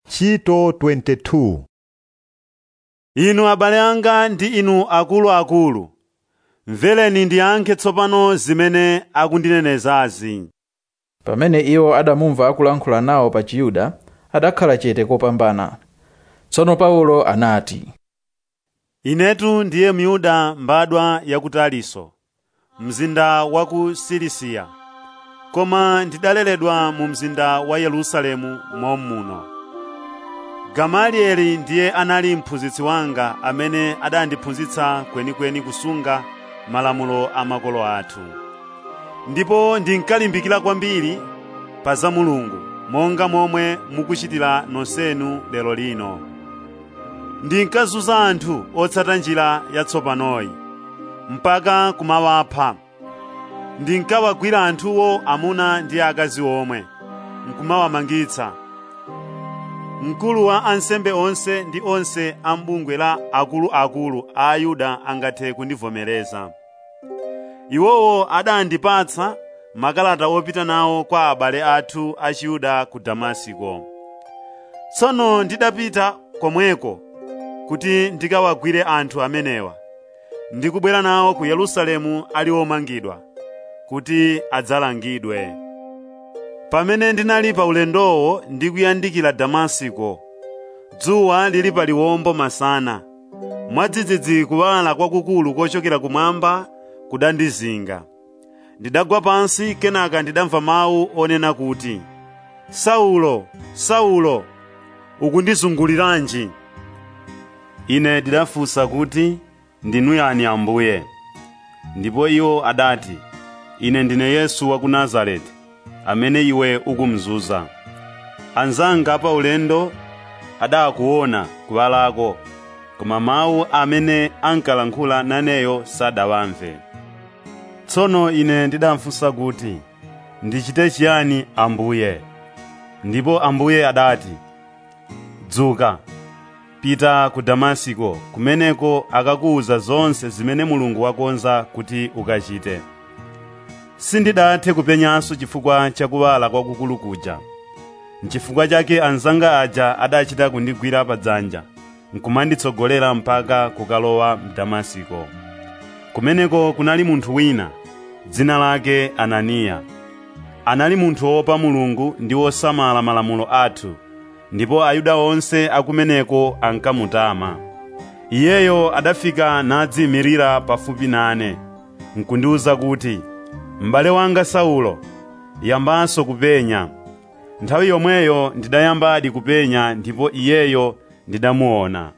Ntchito 22 inu abale anga ndi inu akuluakulu mvereni ndiyankhe tsopano zimene akundinenezazi pamene iwo adamumva akulankhula nawo pa chiyuda adakhala chete kopambana tsono paulo anati inetu ndiye myuda mbadwa ya ku taliso mzinda wa ku silisiya koma ndidaleredwa mu mzinda wa yerusalemu mommuno gamalieli ndiye anali mphunzitsi wanga amene adandiphunzitsa kwenikweni kusunga malamulo a makolo athu ndipo ndinkalimbikira kwambiri pa za mulungu monga momwe mukuchitira nonsenu lero lino ndinkazunza anthu otsata njira yatsopanoyi mpaka kumawapha ndinkawagwira anthuwo amuna ndi akazi omwe nkumawamangitsa mkulu wa ansembe onse ndi onse a m'bungwe la akuluakulu a ayuda angathe kundivomereza iwowo adandipatsa makalata opita nawo kwa abale athu a chiyuda ku damasiko tsono ndidapita komweko kuti ndikawagwire anthu amenewa ndikubwera nawo ku yerusalemu ali omangidwa kuti adzalangidwe pamene ndinali pa ulendowo ndikuyandikira damasiko dzuwa lili pa liwombo masana mwadzidzidzi kuwala kwakukulu kochokera kumwamba kudandizinga ndidagwa pansi kenaka ndidamva mawu onena kuti saulo saulo ukundizunguliranji ine ndidafunsa kuti ndinu yani ambuye ndipo iwo adati ine ndine yesu wa ku nazareti amene iwe ukumzunza anzanga pa ulendo adakuona kuwalako koma mawu amene ankalankhula naneyo sadawamve tsono ine ndidamfunsa kuti ndichite chiyani ambuye ndipo ambuye adati dzuka pita ku damasiko kumeneko akakuwuza zonse zimene mulungu wakonza kuti ukachite sindidathe kupenyanso chifukwa chakuwala kwakukulu kuja nchifukwa chake anzanga aja adachita kundigwira padzanja nkumanditsogolera mpaka kukalowa mdamasiko kumeneko kunali munthu wina dzina lake ananiya anali munthu wopa mulungu ndi wosamala malamulo athu ndipo ayuda onse akumeneko ankamutama iyeyo adafika nadziyimirira pafupi nane nkundiwuza kuti m'bale wanga saulo yambanso kupenya nthawi yomweyo ndidayambadi kupenya ndipo iyeyo ndidamuona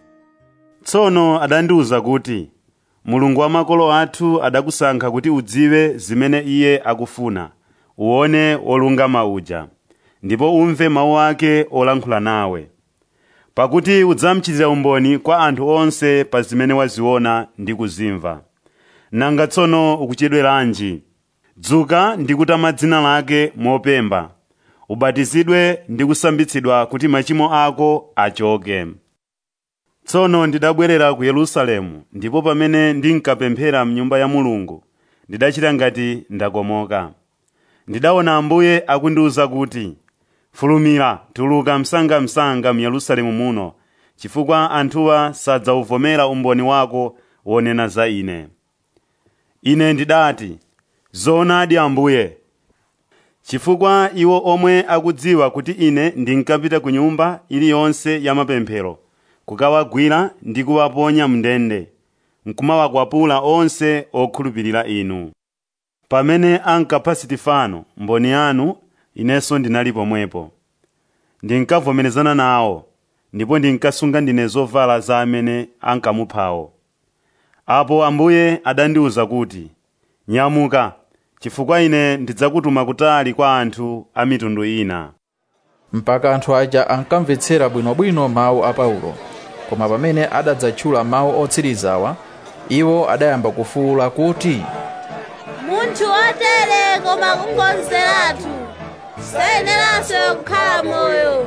tsono adandiwuza kuti mulungu wa makolo athu adakusankha kuti udziwe zimene iye akufuna uwone wolungama uja ndipo umve mawu ake olankhula nawe pakuti udzamchitira umboni kwa anthu onse pa zimene waziona ndi kuzimva nanga tsono ukuchedweranji dzuka ndi kutama dzina lake mopemba ubatizidwe ndi kusambitsidwa kuti machimo ako achoke tsono ndidabwerera ku yerusalemu ndipo pamene ndinkapemphera mnyumba ya mulungu ndidachita ngati ndakomoka ndidaona ambuye akundiwuza kuti fulumira tuluka msangamsanga mu yerusalemu muno chifukwa anthuwa sadzawuvomera umboni wako wonena za ine ine ndidati zoonadi ambuye chifukwa iwo omwe akudziwa kuti ine ndinkapita ku nyumba iliyonse ya mapemphero kukawagwira ndi kuwaponya mndende nkumawakwapula onse okhulupirira inu pamene ankapha sitifano mboni yanu inenso ndinali pomwepo ndinkavomerezana nawo ndipo ndinkasunga ndine zovala za amene ankamuphawo apo ambuye adandiwuza kuti nyamuka chifukwa ine ndidzakutuma kutali kwa anthu a mitundu ina mpaka anthu aja ankamvetsera bwinobwino mawu a paulo koma pamene adadzatchula mawu otsirizawa iwo adayamba kufuwula kuti munthu wotere koma kungonzeratu sayeneranso kukhala moyo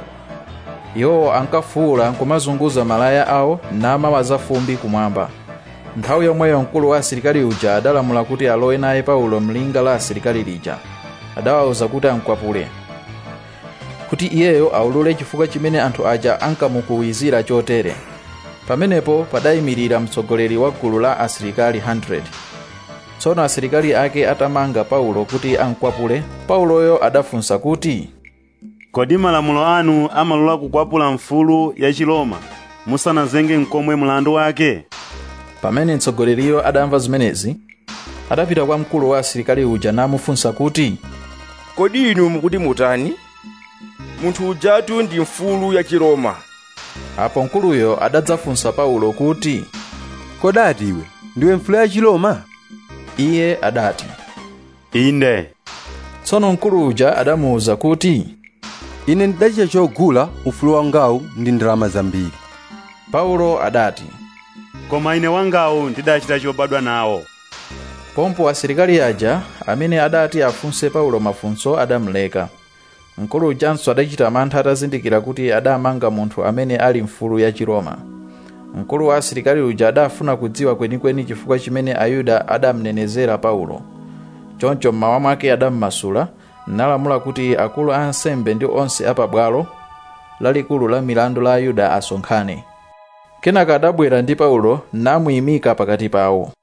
iwowo ankafuwula nkumazunguza malaya awo namawaza fumbi kumwamba nthawi yomweyo mkulu wa asilikali uja adalamula kuti alowe naye paulo mlinga la asilikali lija adawawuza kuti amkwapule kuti iyeyo aulule chifukwa chimene anthu aja ankamukuwizira chotere pamenepo padayimirira mtsogoleri wa gulu la asilikali 100 tsono asilikali ake atamanga paulo kuti ankwapule pauloyo adafunsa kuti kodi malamulo anu amalola kukwapula mfulu ya chiloma musanazenge mkomwe mlandu wake pamene mtsogoleriyo adamva zimenezi adapita kwa mkulu wa asilikali uja namufunsa kuti kodi inu mukuti mutani munthu ujatu ndi mfulu ya chiroma apo mkuluyo adadzafunsa paulo kuti kodati iwe ndiwe mfulu ya chiloma iye adati inde tsono mkulu uja adamuwuza kuti ine ndidachita chogula ufulu wangawu ndi ndalama zambiri paulo adati koma ine wangawu ndidachita chobadwa nawo pompo asilikali aja amene adati afunse paulo mafunso adamuleka mkulu ujanso adachita mantha atazindikira kuti adamanga munthu amene ali mfulu ya chiroma mkulu wa asilikali uja adafuna kudziwa kwenikweni chifukwa chimene ayuda adamnenezera paulo choncho mmawa mwake adammasula nalamula kuti akulu a ansembe ndi onse apabwalo lalikulu la milandu la ayuda asonkhane kenaka adabwera ndi paulo namuyimika pakati pawo